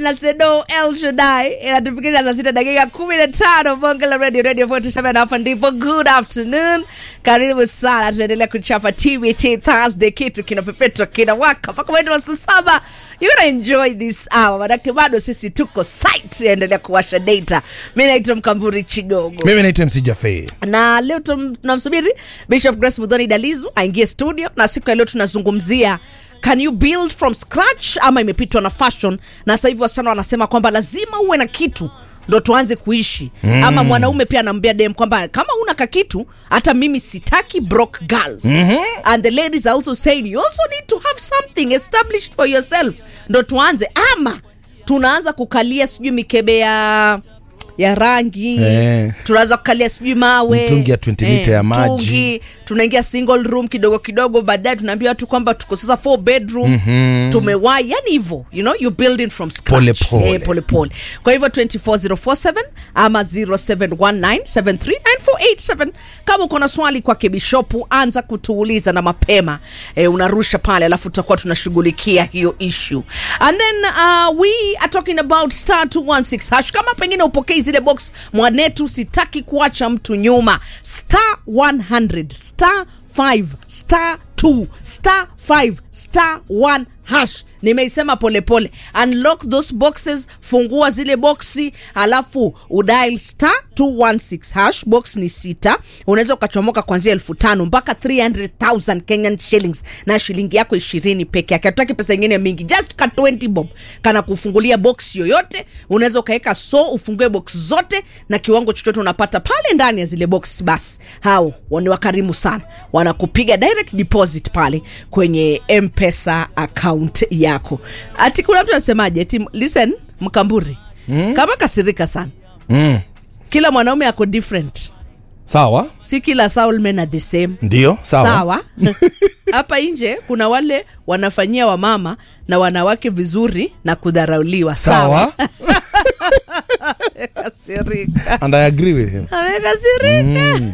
na Sedo El Shaddai inatufikisha saa sita dakika kumi na tano bonge la radio radio 47 hapa ndipo. Good afternoon, karibu sana. Tunaendelea kuchapa TBT Thursday, kitu kinapepetwa kinawaka mpaka mwendo wa saa saba. You gonna enjoy this hour, manake bado sisi tuko site, endelea kuwasha data. Mi naitwa Mkamburi Chigogo mimi naitwa MC Jaffe. na leo tum- tunamsubiri Bishop Grace Mudhoni Dalizu aingie studio, na siku ya leo tunazungumzia can you build from scratch ama imepitwa na fashion. Na sasa hivi wasichana wanasema kwamba lazima uwe na kitu ndo tuanze kuishi mm. Ama mwanaume pia anaambia dem kwamba kama una kakitu hata mimi sitaki broke girls mm-hmm. And the ladies are also saying you also need to have something established for yourself ndo tuanze, ama tunaanza kukalia sijui mikebe ya ya rangi Eh. tunaanza kukalia sijui mawe Mtungi ya 20 lita ya maji. mtungi, tunaingia single room kidogo kidogo baadaye tunaambia watu kwamba tuko sasa four bedroom mm-hmm. tumewai yani hivyo you know you're building from scratch Pole pole. Eh, pole pole kwa hivyo 24047 ama 0719739487 kama uko na swali kwake bishopu anza kutuuliza na mapema eh, unarusha pale alafu tutakuwa tunashughulikia hiyo issue and then uh, we are talking about star 216 hash kama pengine upokei zile box mwanetu sitaki kuacha mtu nyuma star 100 star 5 star 2 star 5 star 1 hash nimeisema polepole unlock those boxes fungua zile boksi alafu udial star 216 hash box ni sita unaweza ukachomoka kuanzia elfu tano mpaka 300000 kenyan shillings na shilingi yako ishirini peke yake hatutaki pesa ingine mingi just ka 20 bob kana kufungulia box yoyote unaweza ukaweka so ufungue box zote na kiwango chochote unapata pale ndani ya zile box basi hao ni wakarimu sana wanakupiga direct deposit pale kwenye mpesa account yako ati kuna mtu anasemaje ati listen mkamburi mm. kama kasirika sana Mm. kila mwanaume ako different Sawa, si kila soul men are the same ndio sawa. sawa hapa nje kuna wale wanafanyia wamama na wanawake vizuri na kudharauliwa sawa Sawa. kasirika And I agree with him. amekasirika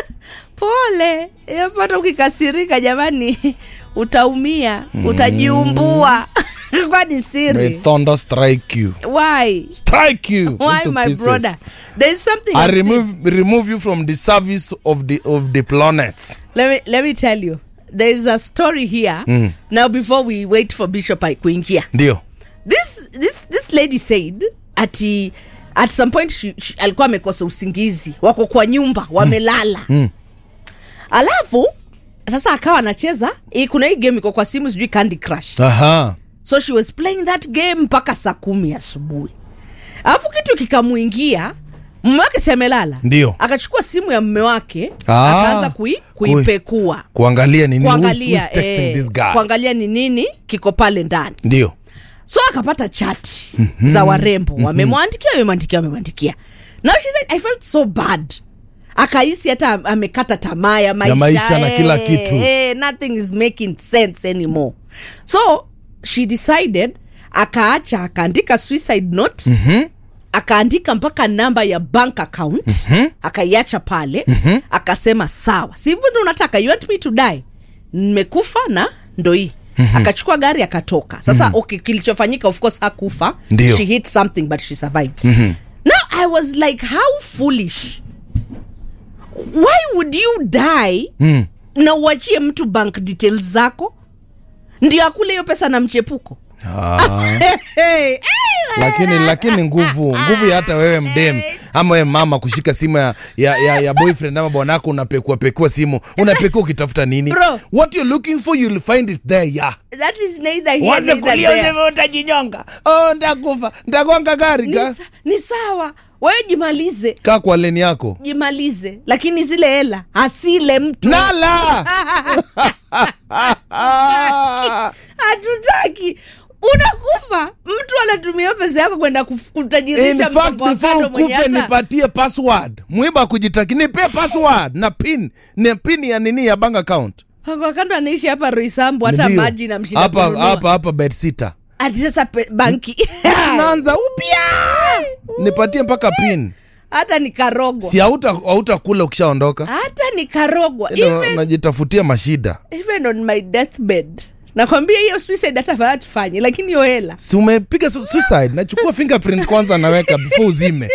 pole yapata ukikasirika jamani utaumia utajiumbua kwani May siri thunder strike you. why Strike you why into my pieces. brother there is something I I've seen. remove remove you from the service of the of the planets. let me, let me tell you there is a story here now before we wait for bishop ai- kuingia Ndio. this this this lady said ati at some point she, she, alikuwa amekosa usingizi wako kwa nyumba wamelala mm. alafu sasa akawa anacheza hii- kuna hii game iko kwa simu sijui candy crush Aha. so she was playing that game mpaka saa kumi asubuhi alafu kitu kikamuingia mume wake si amelala Ndio. akachukua simu ya mume wake Ah. akaanza kui, kuipekua Kuangalia nini who's, kuangalia who's texting eh, this guy. kuangalia ni nini kiko pale ndani Ndio. so akapata chati mm-hmm. za warembo mm-hmm. wamemwandikia wamemwandikia wamemwandikia now she said i felt so bad akahisi hata am- amekata tamaa ya maisha, maisha na kila eh, kitu. eh, nothing is making sense anymore so she decided akaacha akaandika suicide note mm-hmm akaandika mpaka namba ya bank account mm-hmm. akaiacha pale mm-hmm. akasema sawa si hivyo ndo unataka you want me to die nimekufa na ndo hii mm-hmm. akachukua gari akatoka sasa mm-hmm. okay, kilichofanyika of course hakufa Ndio. she hit something but she survived mm-hmm. now i was like how foolish why would you die Mm. na uachie mtu bank details zako ndio akule hiyo pesa na mchepuko Ah. hey, hey, lakini lakini nguvu nguvu ya hata wewe mdem ama wewe mama kushika simu ya, ya, ya, ya boyfriend ama bwanako unapekua pekua simu unapekua ukitafuta nini Bro. what you're looking for you'll find it there yeah that is neither here Uanze neither kulia there. useme utajinyonga oh ndakufa ndagonga gari ni, ka, sa, ni sawa wewe jimalize kaa kwa leni yako jimalize lakini zile hela asile mtu nala hatutaki unakufa mtu anatumia pesa yako kwenda kuf- In kutajirisha fact, mpango wa before kando mwenye ukufe hata nipatie password mwiba kujitaki nipe password na pin na pin ya nini ya bank account mpango wa kando anaishi hapa roisambu hata Ndio. maji na mshinda hapa kununua. hapa hapa bedsitter ati sasa pe- banki naanza upya nipatie mpaka pin hata nikarogwa si hauta hautakula ukishaondoka hata nikarogwa Ila even, unajitafutia mashida even on my deathbed nakwambia hiyo suicide hata fadhaa tufanye lakini hiyo hela si umepiga su- suicide nachukua fingerprint kwanza naweka before uzime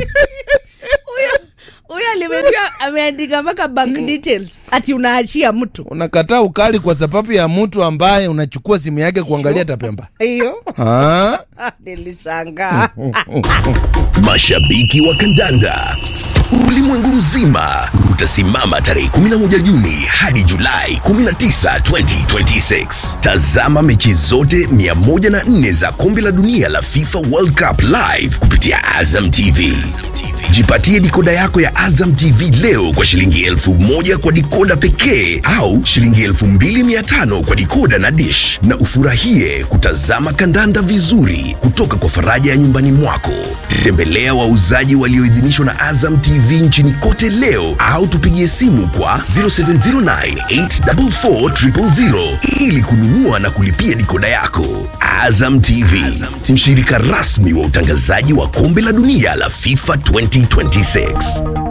huyo alimejua ameandika mpaka bank details ati unaachia mtu unakataa ukali kwa sababu ya mtu ambaye unachukua simu yake kuangalia tapemba hiyo Ah? nilishangaa Mashabiki wa kandanda ulimwengu mzima utasimama tarehe 11 Juni hadi Julai 19, 2026. Tazama mechi zote 104 za kombe la dunia la FIFA World Cup live kupitia Azam TV. Jipatie dikoda yako ya Azam TV leo kwa shilingi elfu moja kwa dikoda pekee au shilingi elfu mbili mia tano kwa dikoda na dish, na ufurahie kutazama kandanda vizuri kutoka kwa faraja ya nyumbani mwako. Tembelea wauzaji walioidhinishwa na Azam TV nchini kote leo au tupigie simu kwa 0709844000 ili kununua na kulipia dikoda yako. Azam TV, mshirika rasmi wa utangazaji wa kombe la dunia la FIFA 2026.